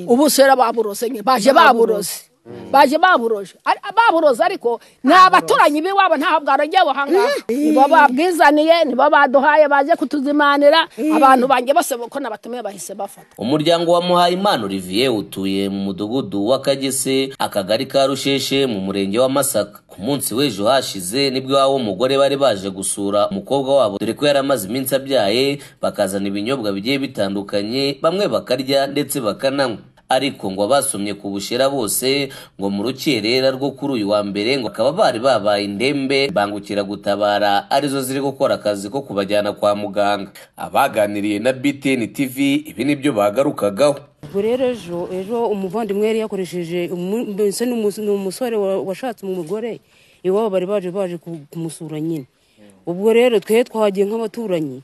ubu sera baburose nyine baje baburose baje baburoje baburoze ariko ni abaturanyi b'iwabo ntaho bwarongeye buhangaha nibo babwizaniye nibo baduhaye baje kutuzimanira abantu banjye bose ko nabatumiye bahise bafata umuryango wa muhayimana olivier utuye mu mudugudu w'akagese akagari ka rusheshe mu murenge wa masaka ku munsi w'ejo hashize nibwo iwabo w'umugore bari baje gusura umukobwa wabo dore ko yari amaze iminsi abyaye bakazana ibinyobwa bigiye bitandukanye bamwe bakarya ndetse bakananywa ariko ngo abasomye ku bushera bose ngo mu rukerera rwo kuri uyu wa mbere ngo bakaba bari babaye indembe bangukira gutabara arizo ziri gukora akazi ko kubajyana kwa muganga abaganiriye na btn tv ibi nibyo bagarukagaho ubwo rero ejo ejo umuvandimwe yari yakoresheje mbese ni umus- ni umusore wa- washatse umugore iwabo bari baje baje ku- kumusura nyine ubwo rero twe twagiye nk'abaturanyi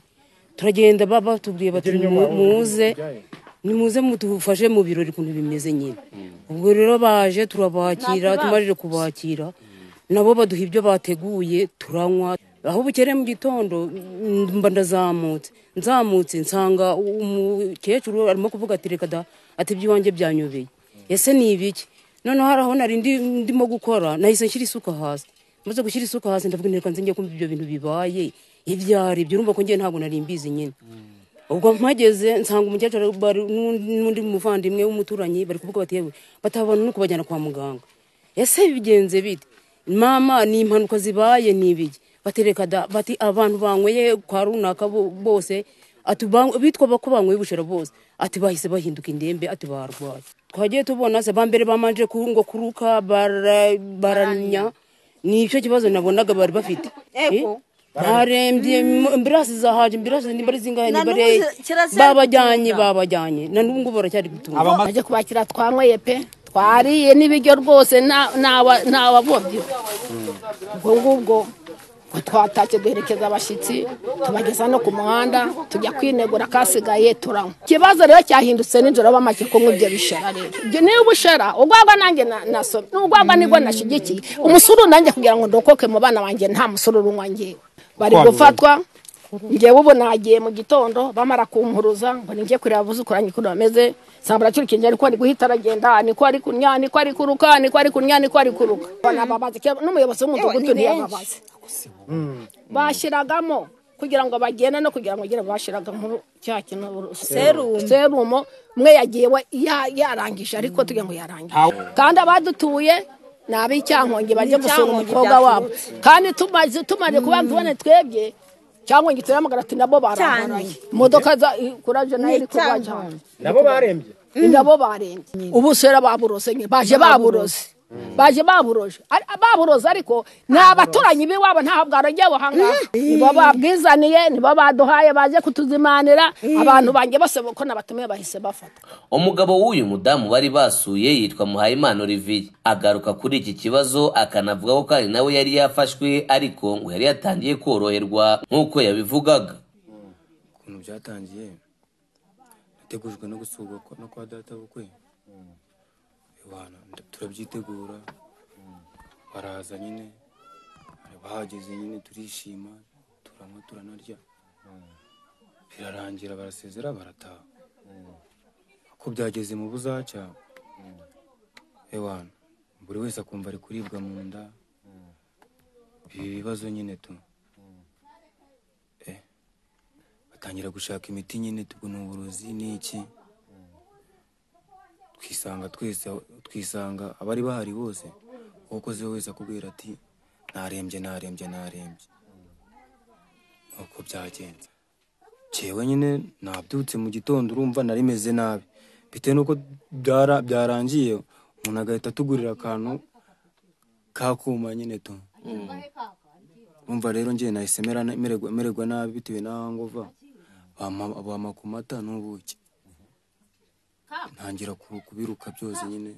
turagenda ba- batubwiye bati "Mu- muze nimuze mudufashe mu birori ukuntu bimeze nyine ubwo rero baje turabakira tumaze kubakira nabo baduha ibyo bateguye turanywa aho bukereye mu gitondo mm, mba ndazamutse nzamutse nsanga umukecuru arimo kuvuga ati reka da ati iby'iwanjye byanyobeye ese ni ibiki noneho hari aho nari ndi- ndimo gukora nahise nshyira isuka hasi maze gushyira isuka hasi ndavuga nti reka nze njye kumva ibyo bintu bibaye ibyo ari byo urumva ko njye ntabwo nari mbizi nyine ubwo mpageze nsanga umukecuru bari- n'undi n'undi muvandimwe w'umuturanyi bari kuvuga bati yewe batabona no kubajyana kwa muganga ese bigenze bite mama ni impanuka zibaye ni ibiki batereka da bati abantu banyweye kwa runaka bo- bose ati "Ban- bitwa ko banyweye ubushera bose ati bahise bahinduka indembe ati barwaye twagiye tubona se ba mbere bamanje ku- ngo kuruka bara- baranya ni icyo kibazo nabonaga bari bafite Ego. Eh? barembye imbirasi zahaje imbirasi niba ari zingahe Na niba ari n'ubu kirazira babajyanye gutunga. babajyanye na n'ubu ngubu baracyari gutunga baje kubakira twanyweye pe twariye n'ibiryo rwose nta- ntawa- ntawabobye ubwo ngubwo ngo twatashye duherekeza abashyitsi tubageza no ku muhanda tujya kwinegura akasigaye turanywa ikibazo rero cyahindutse nijoro bamaze kunywa ibyo bishera rero ibyo niyo ubushera urwagwa nanjye na- nasomye urwagwa nirwo nashyigikiye umusuru nanjye kugira ngo ndokoke mu bana banjye nta musuru unywa ngewe bari gufatwa ngewe ubu nagiye mu gitondo bamara kumpuruza ngo ninjye kureba abuzukuranye ukuntu bameze nsanga baracyurikiye niko ari guhita aragenda niko ari kunya niko ari kuruka niko ari kunya niko ari kuruka banababaza ke- n'umuyobozi w'umudugudu ntiyababaze bashyiragamo kugira ngo bagende no kugira ngo bagere bashyiraga mu cya kintu Serumu. serumo umwe yagiye we- ya- yarangije ariko tugira ngo yarangije kandi abadutuye ni ab'icyankongi bajya gusura Icyankongi umukobwa wabo byaturutse. kandi tumaze tumaze kuba tubone twebwe cyangwa ngo turamagara ati nabo barangaraye imodoka za kuraje nayo iri kurwa cyane nabo barembye nabo barembye ubu sera baburose nyine baje baburose baje baburoje Ari- baburoze ariko ni abaturanyi b'iwabo ntaho bwarongeye buhangaha nibo babwizaniye nibo baduhaye baje kutuzimanira abantu banjye bose ko nabatumiye bahise bafata umugabo w'uyu mudamu bari basuye yitwa muhayimana olivier agaruka kuri iki kibazo akanavuga ko kandi nawe yari yafashwe ariko ngo yari yatangiye koroherwa nk'uko yabivugaga ukuntu byatangiye nategujwe no gusurwa kwa- no kwa data bukwe Iwana, nda- turabyitegura baraza nyine bahageze nyine turishima turanywa turanarya birarangira barasezera barataha ko byageze mu buzacya Iwana, buri wese akumva ari kuribwa mu nda ibi bibazo nyine tu batangira gushaka imiti nyine tubwo ni uburozi ni iki twisanga twese twisanga abari bahari bose uwakoze wese akubwira ati narembye narembye narembye uko byagenze jewe nyine nabyutse mu gitondo urumva nari meze nabi bitewe n'uko byara- byarangiye umuntu agahita atugurira akantu kakuma nyine tu umva rero njye nahise mera- mererwa mererwa nabi bitewe n'aho nguva bampa bampa ku mata n'ubuki ntangira ku- kubiruka byose nyine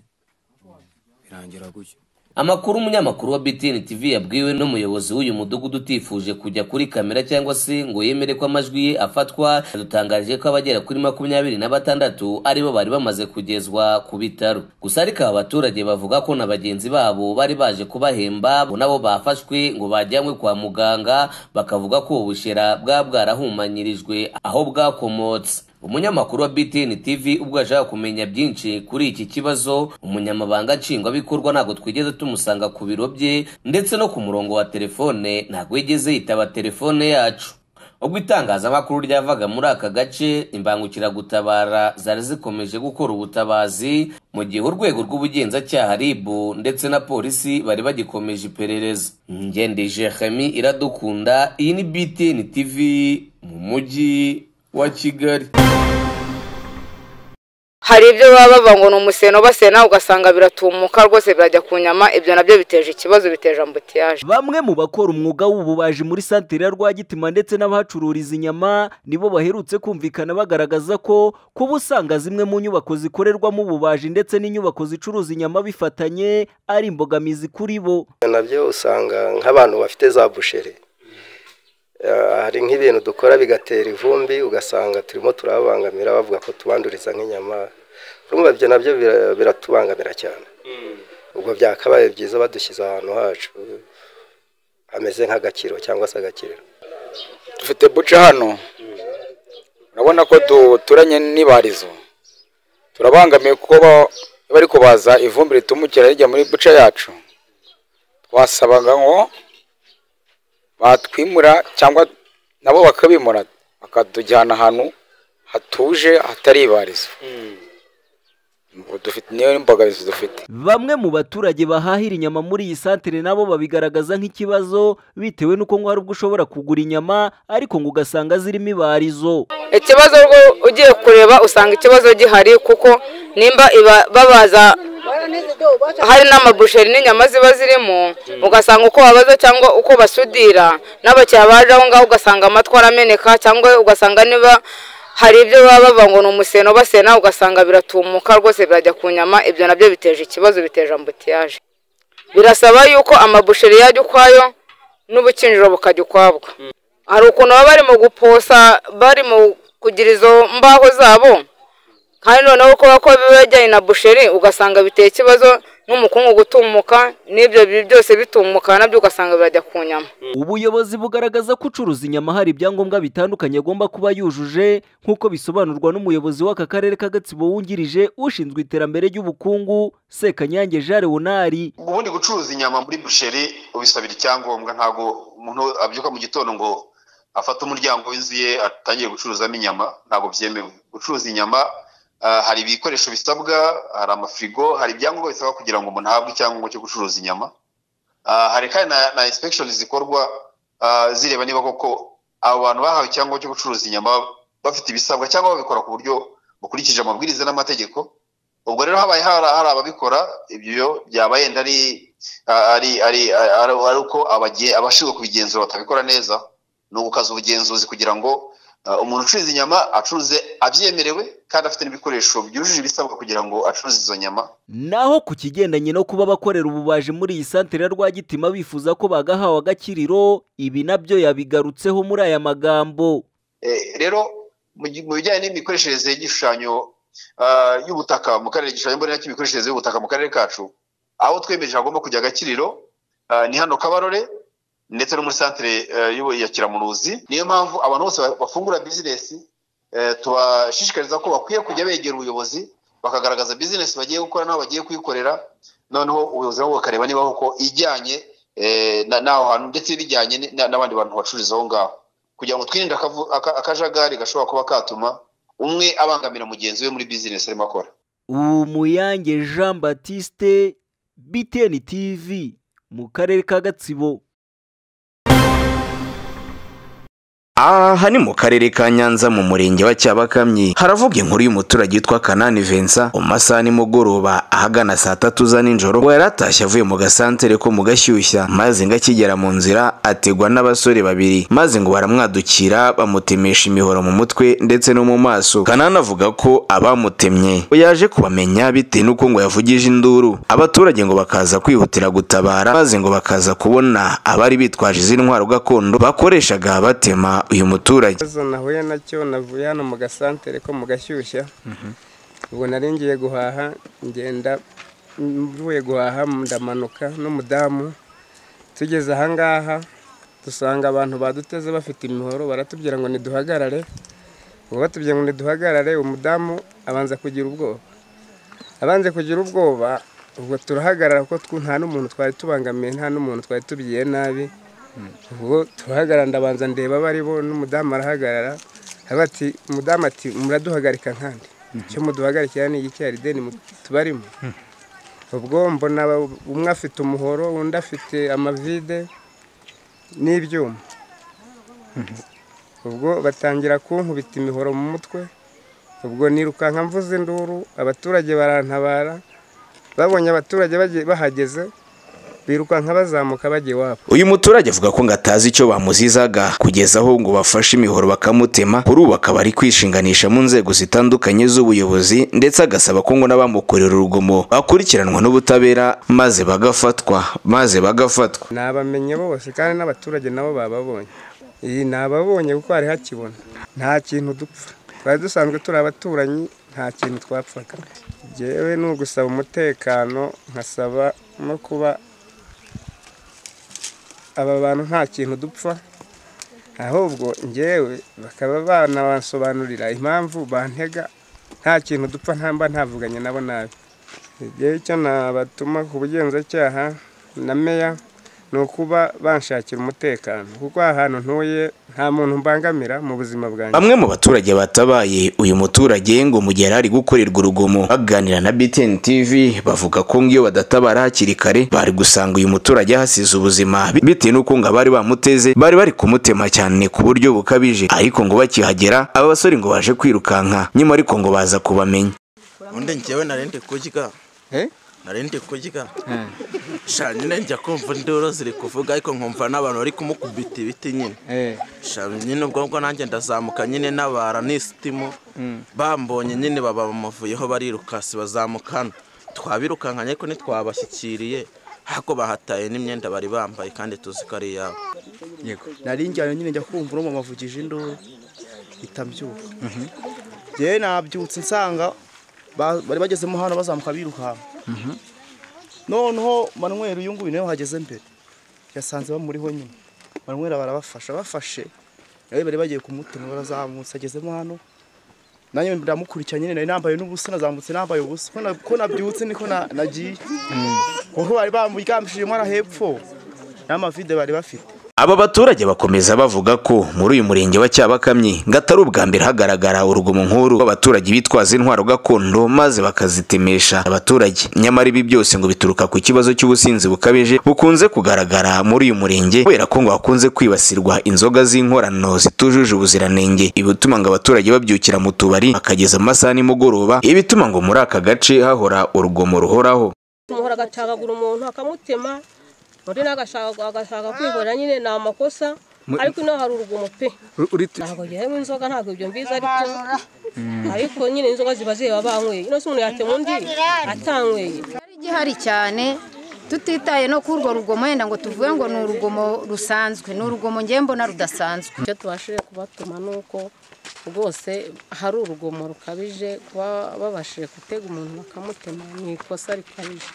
birangira gutyo amakuru umunyamakuru wa btn tv yabwiwe n'umuyobozi w'uyu mudugudu utifuje kujya kuri kamera cyangwa se ngo yemere ko amajwi ye afatwa yadutangarije ko abagera kuri makumyabiri na batandatu aribo bari bamaze kugezwa ku bitaro gusa ariko aba baturage bavuga ko na bagenzi babo bari baje kubahemba bo nabo bafashwe ngo bajyanywe kwa muganga bakavuga ko ubu bushera bwa bwarahumanyirijwe aho bwakomotse umunyamakuru wa btn tv ubwo yashaka kumenya byinshi kuri iki kibazo umunyamabanga nshingwabikorwa ntabwo twigeze tumusanga ku biro bye ndetse no ku murongo wa telefone ntabwo yigeze yitaba telefone yacu ubwo itangazamakuru ryavaga muri aka gace imbangukiragutabara zari zikomeje gukora ubutabazi mu gihe urwego rw'ubugenzacyaha rib ndetse na polisi bari bagikomeje iperereza ngende jehemi iradukunda iyi ni btn tv mu mujyi wa kigali hari ibyo baba bava ngo ni umuseno basena ugasanga biratumuka rwose birajya ku nyama ibyo nabyo biteje ikibazo biteje ambutiyaje bamwe mu bakora umwuga w'ububaji muri santere ya rwagitima ndetse n'abahacururiza inyama nibo baherutse kumvikana bagaragaza ko kuba usanga zimwe mu nyubako zikorerwamo ububaji ndetse n'inyubako zicuruza inyama bifatanye ari imbogamizi kuri bo nabyo usanga nk'abantu bafite za busheri Eh, hari nk'ibintu dukora bigatera ivumbi ugasanga turimo turababangamira bavuga ko tubanduriza nk'inyama urumva ibyo nabyo bira- biratubangamira cyane ubwo byakabaye byiza badushyize ahantu hacu hameze nk'agakiro cyangwa se agakiriro dufite buca hano urabona ko duturanye n'ibarizo turabangamiye kuko ba- bari kubaza ivumbi ritumukira rijya muri buca yacu twasabaga ngo batwimura cyangwa nabo bakabimura bakatujyana ahantu hatuje hatari ibarizo Ubwo dufite niyo imbogamizi dufite bamwe mu baturage bahahira inyama muri iyi santere nabo babigaragaza nk'ikibazo bitewe n'uko ngo hari ubwo ushobora kugura inyama ariko ngo ugasanga zirimo ibarizo ikibazo rwo ugiye kureba usanga ikibazo gihari kuko nimba iba- babaza hari n'amabusheri n'inyama ziba zirimo ugasanga uko babaza cyangwa uko basudira n'abakiriya baje aho ngaho ugasanga amatwi arameneka cyangwa ugasanga niba hari ibyo baba bava ngo ni umuseno basena ugasanga biratumuka rwose birajya ku nyama ibyo nabyo biteje ikibazo biteje ambutiyaje birasaba yuko amabusheri yajya ukwayo n'ubukinjiro bukajya ukwabwo hari ukuntu baba barimo guposa barimo kugira izo mbaho zabo kandi noneho kuba ko biba bijyanye na busheri ugasanga biteye ikibazo n'umukungu gutumuka n'ibyo bi- byose bitumuka nabyo ugasanga birajya ku nyama ubuyobozi bugaragaza ko ucuruza inyama hari ibyangombwa bitandukanye agomba kuba yujuje nk'uko bisobanurwa n'umuyobozi w'aka karere k'agatsibo wungirije ushinzwe iterambere ry'ubukungu sekanyange jean leonard ubundi gucuruza inyama muri busheri ubisabira icyangombwa ntabwo umuntu abyuka mu gitondo ngo afate umuryango w'inzu ye atangiye gucuruzamo inyama ntabwo byemewe gucuruza inyama ah, hari ibikoresho bisabwa hari amafirigo hari ibyangombwa bisabwa kugira ngo umuntu ahabwe icyangombwa cyo gucuruza inyama Ah, hari kandi na, na inspection zikorwa ah, zireba niba koko abo bantu bahawe icyangombwa cyo gucuruza inyama bafite ibisabwa cyangwa babikora ku buryo bukurikije amabwiriza n'amategeko ubwo rero habaye hari hari ababikora ibyo byaba yenda ari ari ari ari ari uko abage- abashinzwe kubigenzura batabikora neza ni ugukaza ubugenzuzi kugira ngo uh, umuntu ucuruza inyama acuruze abyemerewe kandi afite n'ibikoresho byujuje ibisabwa kugira ngo acuruze izo nyama naho ku kigendanye no kuba abakorera ububaji muri iyi santere ya rwagitima bifuza ko bagahawe agakiriro ibi nabyo yabigarutseho muri aya magambo Eh, rero mu gi- mu bijyanye n'imikoreshereze y'igishushanyo ah, y'ubutaka mu karere igishushanyo mbonera cy'imikoreshereze y'ubutaka mu karere kacu aho twemeje hagomba kujya agakiriro ah, ni hano kabarore ndetse no muri santere eh, y'ubu- ya kiramuruzi niyo mpamvu abantu bose ba- bafungura bizinesi eh, tubashishikariza ko bakwiye kujya begera ubuyobozi bakagaragaza bizinesi bagiye gukora n'aho bagiye kuyikorera noneho ubuyobozi nabwo bukareba niba koko ijyanye eh, na- n'aho hantu ndetse bijyanye ni- na- n'abandi bantu bacururiza aho ngaho kugira ngo twirinde akavu- aka- akajagari gashobora kuba katuma umwe abangamira mugenzi we muri bizinesi arimo akora umuyange jean batiste btn tv mu karere ka gatsibo aha ni mu karere ka nyanza mu murenge wa cyabakamyi haravuga inkuru y'umuturage witwa kanani vensa mu masaha nimugoroba ahagana saa tatu za nijoro ngo yari atashye avuye mu gasantere ko mu gashyushya maze ngo akigera mu nzira ategwa n'abasore babiri maze ngo baramwadukira bamutemesha imihoro mu mutwe ndetse no mu maso kanani avuga ko abamutemye ngo yaje kubamenya bitewe n'uko ngo yavugije induru abaturage ngo bakaza kwihutira gutabara maze ngo bakaza kubona abari bitwaje izi ntwaro gakondo bakoreshaga batema uyu muturage ikibazo nahuye nacyo navuye hano mu gasantere ko mu gashyushya ubu nari ngiye guhaha ngenda mvuye guhaha ndamanuka n'umudamu tugeze ahangaha dusanga abantu baduteze bafite imihoro baratubwira ngo ntiduhagarare ubwo batubwiye ngo ntiduhagarare umudamu abanza kugira ubwoba abanze kugira ubwoba ubwo turahagarara kuko tw- nta n'umuntu twari tubangamiye nta n'umuntu twari tubigiye nabi ubwo turahagarara ndabanza ndeba abo ari bo n'umudamu arahagarara aravuga ati umudamu ati muraduhagarika nkandi icyo muduhagarikira ni iki hari ideni mu- tubarimo ubwo mbona aba- umwe afite umuhoro undi afite amavide n'ibyuma ubwo batangira kunkubita imihoro mu mutwe ubwo nirukanka mvuze induru abaturage barantabara babonye abaturage bagiye- bahageze birukanka bazamuka bajya iwabo uyu muturage avuga ko ngo atazi icyo bamuzizaga kugeza aho ngo bafashe imihoro bakamutema kuri ubu akaba ari kwishinganisha mu nzego zitandukanye z'ubuyobozi ndetse agasaba ko ngo n'abamukorera urugomo bakurikiranwa n'ubutabera maze bagafatwa maze bagafatwa nabamenye bose kandi n'abaturage nabo bababonye iyi nababonye kuko hari hakibona nta kintu dupfa twari dusanzwe turi abaturanyi nta kintu twapfaga njyewe ni ugusaba umutekano nkasaba no kuba aba bantu nta kintu dupfa ahubwo njyewe bakaba banabasobanurira impamvu bantega nta kintu dupfa ntamba ntavuganye nabo nabi igihe icyo nabatuma ku bugenzacyaha na meya ni ukuba banshakira umutekano kuko aha hantu ntuye nta muntu mbangamira mu buzima bwanjye bamwe mu baturage batabaye uyu muturage ngo mu gihe yari ari gukorerwa urugomo baganira na BTN TV bavuga ko ngo iyo badatabara hakiri kare bari gusanga uyu muturage ahasize ubuzima bi- bitewe n'uko ngo abari bamuteze bari bari kumutema cyane ku buryo bukabije ariko ngo bakihagera aba basore ngo baje kwirukanka nyuma ariko ngo baza kubamenya undi njyewe nari ndi kurya nari ndi kurya sha nyine njya kumva induru ziri kuvuga ariko nkumva n'abantu bari kumukubita ibiti nyine sha nyine ubwo ngubwo nanjye ndazamuka nyine n'abara n'isitimu bambonye nyine baba bamuvuyeho bariruka si bazamukana twabirukankanye ariko ntitwabashyikiriye ahubwo bahataye n'imyenda bari bambaye kandi tuzi ko ari iyabo yego nari njyana nyine njya kumva urumva mavugije induru itabyuka njyewe nabyutse nsanga ba- bari bagezemo hano bazamuka birukanka noneho manweri uyu nguyu nawe hageze mbere yasanze bamuriho nyine manweri barabafasha bafashe nawe bari bagiye kumutema barazamutse agezemo hano nanjye ndamukurikira nyine nari nambaye n'ubusa nazamutse nambaye ubusa Ko na- ko nabyutse niko na- nagiye kuko bari bamuryamishije inkono hepfo n'amavide bari bafite aba baturage bakomeza bavuga ko muri uyu murenge wa Cyabakamyi ngo atari ubwa mbere hagaragara urugomo nk'uru rw'abaturage bitwaza intwaro gakondo maze bakazitemesha abaturage nyamara ibi byose ngo bituruka ku kibazo cy'ubusinzi bukabije bukunze kugaragara muri uyu murenge kubera ko ngo hakunze kwibasirwa inzoga z'inkorano zitujuje ubuziranenge ibi bituma ngo abaturage babyukira mu tubari bakageza amasaha nimugoroba ibi bituma ngo muri aka gace hahora urugomo ruhoraho umuhora agacagagura umuntu akamutema undi nawe agashaka agashaka kwihorera nyine ni amakosa Mu- ariko ino hari urugomo pe Uri- ntabwo njyewe inzoga ntabwo ibyo mbizi ariko ariko nyine inzoga ziba ziheba banyweye ino si umuntu yatema undi atanyweye igihari cyane tutitaye no ku urwo rugomo wenda ngo tuvuge ngo ni urugomo rusanzwe ni urugomo ngewe mbona rudasanzwe icyo tubashije kubatuma ni uko rwose hari urugomo rukabije kuba babashije gutega umuntu bakamutema ni ikosa rikabije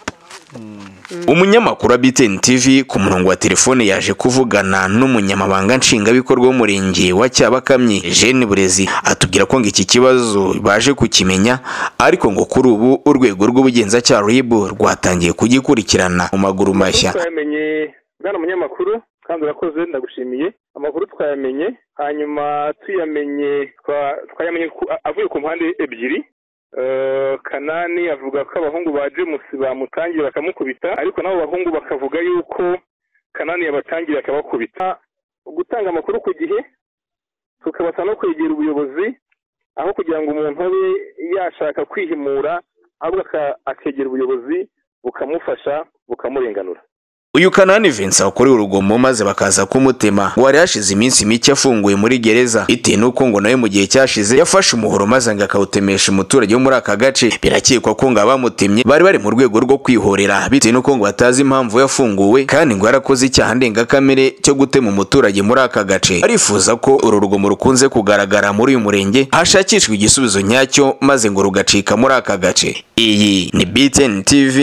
umunyamakuru wa BTN TV ku murongo wa telefone yaje kuvugana n'umunyamabanga nshingwabikorwa w'umurenge wa Cyabakamyi Jeanne Burezi atubwira ko ngo iki kibazo baje kukimenya ariko ngo kuri ubu urwego rw'ubugenzacyaha RIB rwatangiye kugikurikirana mu maguru mashya twayamenye bwana munyamakuru kandi urakoze ndagushimiye amakuru twayamenye hanyuma tuyamenye twa- twayamenye ku- a- avuye ku mpande ebyiri Eh, kanani avuga ko abahungu ba jemusi bamutangiye bakamukubita ariko nabo bahungu bakavuga yuko kanani yabatangiye akabakubita gutanga amakuru ku gihe tukabasha no kwegera ubuyobozi aho kugira ngo umuntu abe yashaka kwihimura ahubwo aka- akegera ubuyobozi bukamufasha bukamurenganura uyu Kanani Vincent wakorewe urugomo maze bakaza kumutema ngo wari hashize iminsi mike afunguye muri gereza bitewe n'uko ngo nawe mu gihe cyashize yafashe umuhoro maze ngo akawutemesha umuturage wo muri aka gace birakekwa ko ngo abamutemye bari bari mu rwego rwo kwihorera bitewe n'uko ngo batazi impamvu yafunguwe kandi ngo yarakoze icyaha ndengakamere cyo gutema umuturage muri aka gace arifuza ko uru rugomo rukunze kugaragara muri uyu murenge hashakishwa igisubizo nyacyo maze ngo rugacika muri aka gace iyi ni BTN TV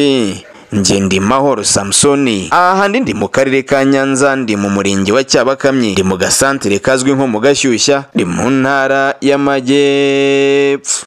njye ndi mahoro samusoni aha handi ndi mu karere ka nyanza ndi mu murenge wa cyabakamyi ndi mu gasantere kazwi nko mu gashyushya ndi mu ntara y'amajyepfo